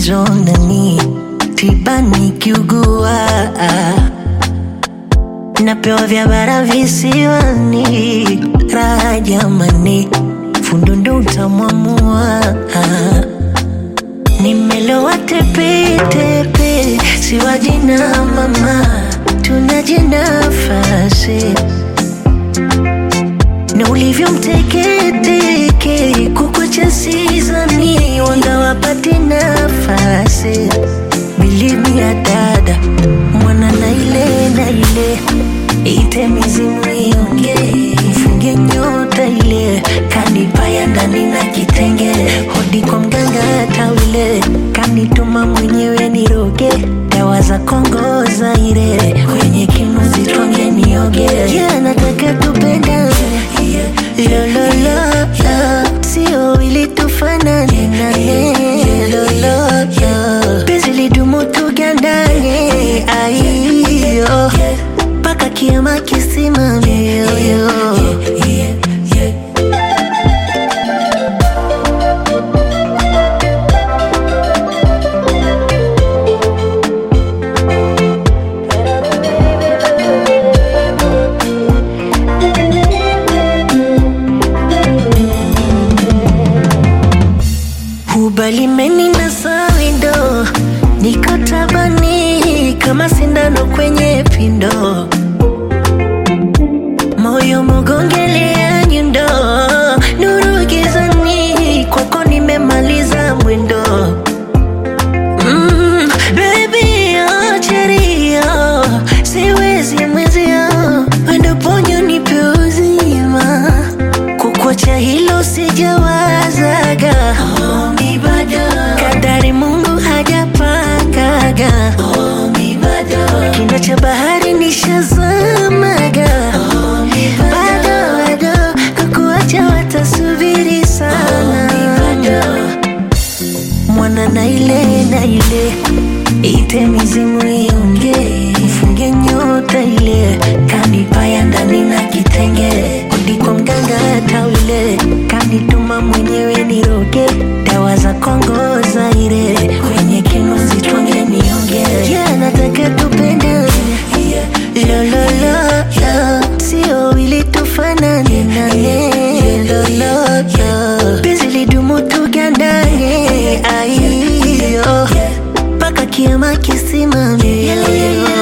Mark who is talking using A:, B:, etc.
A: njoo ndani tiba nikiugua napewa vya bara visiwani raha jamani fundundo utamwamua nimelowa tepetepe siwajina mama tunaje nafasi na ulivyo mteketeke kukucha sizani wanga wapate nafasi bilimi ya dada mwana na ile na ile ite mizimu ionge mfunge nyota ile kanipaya ndani na kitenge hodi kwa mganga tawile kanituma mwenyewe niroge dawa za Kongo Zaire kwenye kinu zitwange nioge yeah, nataka tupendane lololo sio ili tufanane nane lololo penzi lidumu tugandane aiyo mpaka kiama kisimame yoyo ubalimeni na sawindo niko tabani kama sindano kwenye pindo moyo mugongelea nyundo nuru gizani kwako nimemaliza mwendo mm, baby acherio siwezi mwezio wendo ponyo nipe uzima kukwacha hilo sijawazaga Ombi bado kadari Mungu hajapangaga Ombi bado kina cha bahari nishazamaga Ombi bado bado kukuacha watasubiri sana mwana na ile na ile ite mizimu ionge mfunge nyota ile kanipaya ndani na kitenge udi kwa mganga tawile kanituma mwenyewe niroge dawa za Kongo Zaire kwenye kinu zitwange nionge yeah, nataka tupendane lololo sio ili tufanane nane lololo penzi lidumu tugandane aiyo mpaka kiama kisimame